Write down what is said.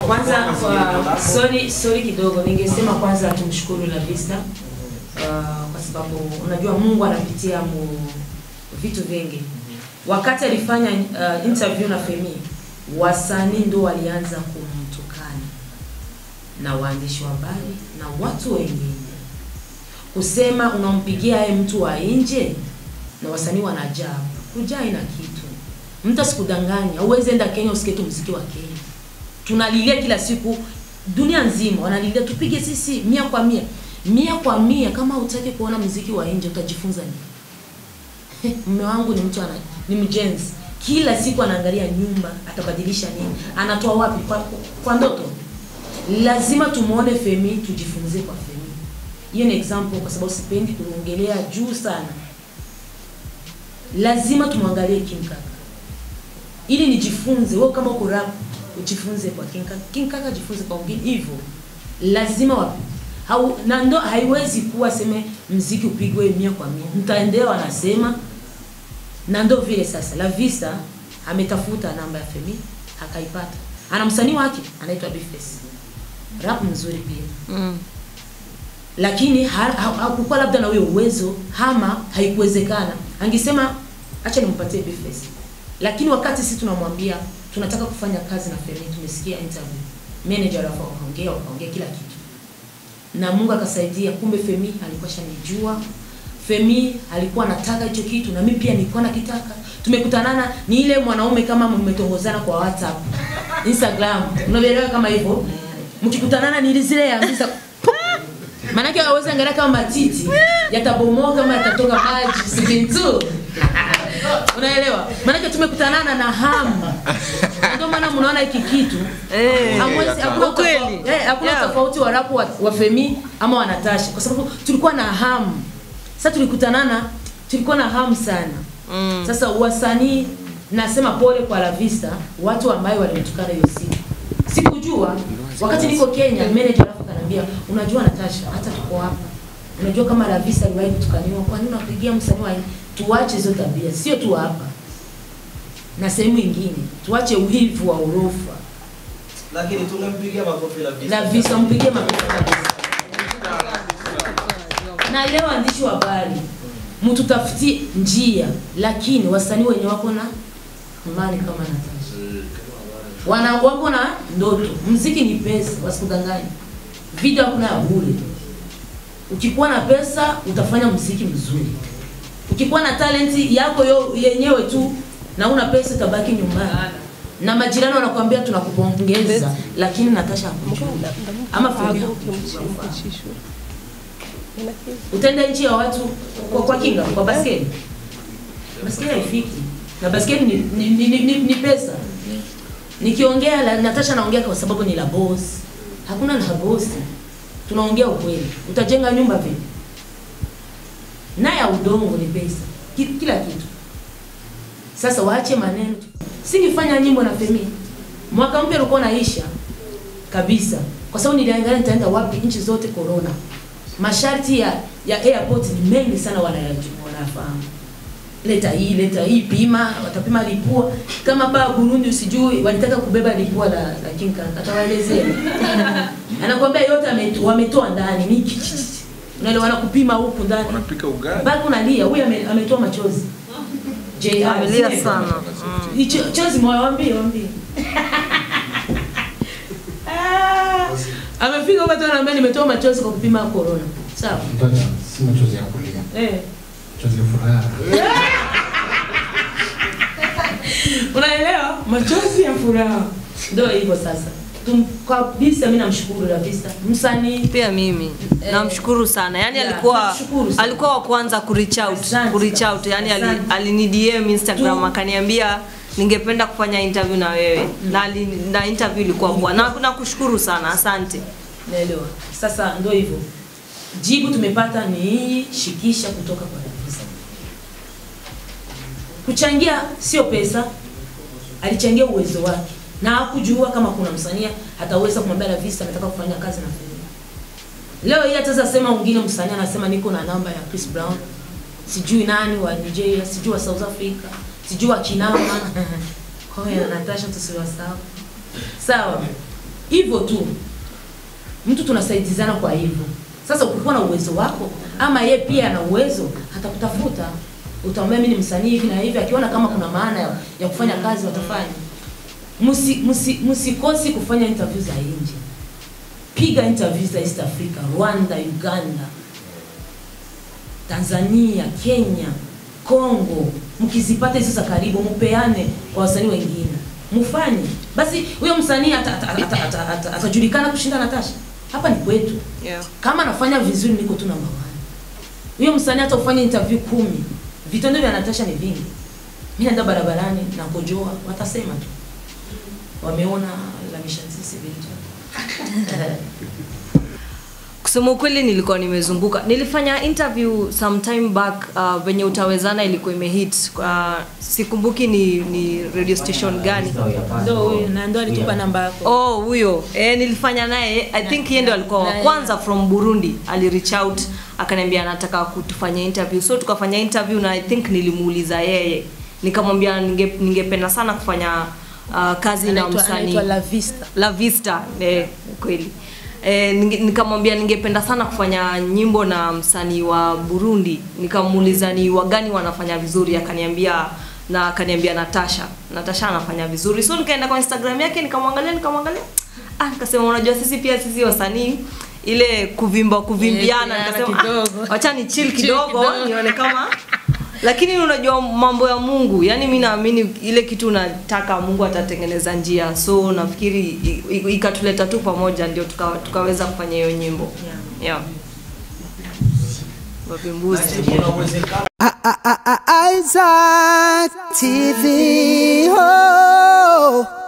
Kwanza kwa sorry, sorry kidogo, ningesema kwanza tumshukuru La Vista uh, kwa sababu unajua Mungu anapitia mu vitu vingi. Wakati alifanya uh, interview na Femi, wasanii ndo walianza kumtukana na waandishi wa habari na watu wengine kusema unampigia yeye mtu wa nje, na wasanii wanajaa. Kujaa ina kitu, mtu asikudanganya. Uweze enda Kenya usikie tu muziki wa Kenya tunalilia kila siku, dunia nzima wanalilia tupige sisi mia kwa mia mia kwa mia. Kama utaki kuona muziki wa nje utajifunza nini? Mume wangu ni mtu ana, ni mjenzi, kila siku anaangalia nyumba, atabadilisha nini, anatoa wapi kwa, kwa ndoto. Lazima tumuone Femi, tujifunze kwa Femi. Hiyo ni example, kwa sababu sipendi kuongelea juu sana. Lazima tumwangalie King Kaka ili nijifunze. Wewe kama uko rap ujifunze kwa King Kaka, King Kaka jifunze kwa wengine hivyo. Lazima wapi hau, na ndo haiwezi kuwa seme mziki upigwe mia kwa mia, mtaendelea wanasema, na ndo vile sasa. La Vista ametafuta namba ya Femi akaipata, ana msanii wake anaitwa Bface, rap mzuri pia Mm. lakini ha- ha- hakukuwa labda na huyo uwezo ama haikuwezekana, angesema acha nimpatie Bface. Lakini wakati sisi tunamwambia tunataka kufanya kazi na Femi, tumesikia interview, manager alafu wakaongea wakaongea kila kitu, na Mungu akasaidia. Kumbe Femi alikuwa shanijua, Femi alikuwa anataka hicho kitu, na mimi pia nilikuwa nakitaka. Tumekutanana ni ile mwanaume kama mmetongozana kwa WhatsApp, Instagram, unaelewa kama hivyo, mkikutanana ni ile zile ya mbisa Manake hawezi angalia kama matiti yatabomoka kama yatatoka maji sikintu. Unaelewa? Manake tumekutanana na hamu. Ndio maana mnaona hiki kitu. Eh. Hamwezi hakuna Ukweli. tofauti. Eh, hakuna Yeah. tofauti wa rapu wa, wa Femi ama wa Natasha kwa sababu tulikuwa na hamu. Sasa tulikutanana tulikuwa na hamu sana. Mm. Sasa wasanii nasema pole kwa La Vista, watu ambao walimtukana hiyo siku. Sikujua wakati niko Kenya, manager alafu kanambia, unajua Natasha, hata tuko hapa. Unajua kama La Vista aliwahi kutukaniwa, kwa nini unapigia msanii wa tuache hizo tabia, sio tu hapa. Na sehemu nyingine, tuache uhivu wa urofa. lakini tungempigia makofi la vista. La Vista mpigie makofi kabisa. Na leo waandishi wa habari mtutafutie njia, lakini wasanii wenye wako na imani kama Natasha wana wako na ndoto. Mziki ni pesa, wasikudanganye. Video hakuna ya bure. Ukikuwa na pesa utafanya mziki mzuri. Ukikuwa na talenti yako yo, yenyewe tu na una pesa utabaki nyumbani. Na majirani wanakuambia tunakupongeza, lakini Natasha hakujua. Ama Femi hakujua. Utaenda nchi ya watu kwa, kwa kinga kwa baskeli. Baskeli haifiki. Na baskeli ni, ni, ni, ni, ni, ni pesa. Nikiongea la Natasha naongea kwa sababu ni la boss. Hakuna la boss. Tunaongea ukweli. Utajenga nyumba vipi? Na ya udongo ni pesa. Ki- Kila kitu. Sasa waache maneno. Singefanya nyimbo na Femi. Mwaka mpya ulikuwa unaisha kabisa. Kwa sababu niliangalia nitaenda wapi nchi zote corona. Masharti ya ya airport ni mengi sana wanayajua wanafahamu leta hii leta hii pima watapima lipua kama pa Burundi usijui walitaka kubeba lipua la, la King Kaka atawaelezea anakwambia yote ameto- wametoa ndani ni ki- ki- ki- unaelewa wanakupima huku ndani Wanapika ugali. bado unalia huyu ame- ametoa machozi JR, Amelia sio? sana. Hicho chozi moyo wambie wambie Ah, amefika huko tu anaambia nimetoa machozi kwa kupima corona sawa Mtoto si machozi ya kulia, eh machozi ya furaha. unaelewa machozi ya furaha ndio hivyo sasa Tum, kabisa mimi namshukuru kabisa msanii pia mimi Eh, namshukuru sana yani yeah, alikuwa namshukuru sana. alikuwa wa kwanza kureach out Asante kureach kabisa, out yani ali- asante. alini DM Instagram Tu- akaniambia ningependa kufanya interview na wewe na, ali, na interview ilikuwa poa na nakushukuru sana asante naelewa sasa ndio hivyo jibu tumepata ni hii shikisha kutoka kwa Davisa kuchangia sio pesa alichangia uwezo wake na hakujua kama kuna msanii ataweza kumwambia Davisa nataka kufanya kazi na Femi leo hii ataweza sema mwingine msanii anasema niko na namba ya Chris Brown sijui nani wa Nigeria sijui wa South Africa sijui wa Kinama kwa hiyo Natasha tusiwasahau sawa hivyo tu mtu tunasaidizana kwa hivyo sasa ukikuwa na uwezo wako ama ye pia ana uwezo atakutafuta utamwambia mimi ni msanii hivi na hivi akiona kama kuna maana ya, ya kufanya kazi watafanya msi, msi, msikosi kufanya interview za nje piga interview za east africa rwanda uganda tanzania kenya congo mkizipata hizo za karibu mpeane kwa wasanii wengine mfanye basi huyo msanii atajulikana ata, ata, ata, ata, atajulikana kushinda natasha hapa ni kwetu yeah. kama anafanya vizuri niko tu namba one huyo msanii hata ufanye interview kumi vitendo vya natasha ni vingi mi naenda barabarani na kojoa watasema tu wameona la mishansisi vingi kusema ukweli nilikuwa nimezunguka nilifanya interview sometime back uh, venye utawezana ilikuwa imehit uh, sikumbuki ni, ni radio station gani ndo huyu na ndo alitupa namba yako oh huyo eh, nilifanya naye i think yeye ndio alikuwa wa na- kwanza from burundi ali reach out akaniambia anataka kutufanya interview so tukafanya interview na i think nilimuuliza yeye nikamwambia ninge- ningependa sana kufanya uh, kazi na Anaitwa- msanii anaitwa La Vista. la vista eh, kweli E, nikamwambia ningependa sana kufanya nyimbo na msanii wa burundi nikamuuliza ni wagani wanafanya vizuri akaniambia na akaniambia natasha natasha anafanya vizuri so nikaenda kwa instagram yake nikamwangalia nikamwangalia ah, nikasema unajua sisi pia sisi wasanii ile kuvimba kuvimbiana Eh, nikasema kidogo. ah, wacha ni chill Chill kidogo kidogo. nione kama lakini unajua mambo ya mungu yani mi naamini ile kitu unataka mungu atatengeneza njia so nafikiri i- i- ikatuleta tu pamoja ndio tuka, tukaweza kufanya hiyo nyimbo yeah. Wavimbuzi. kuna uwezekano Isaac TV. Oh.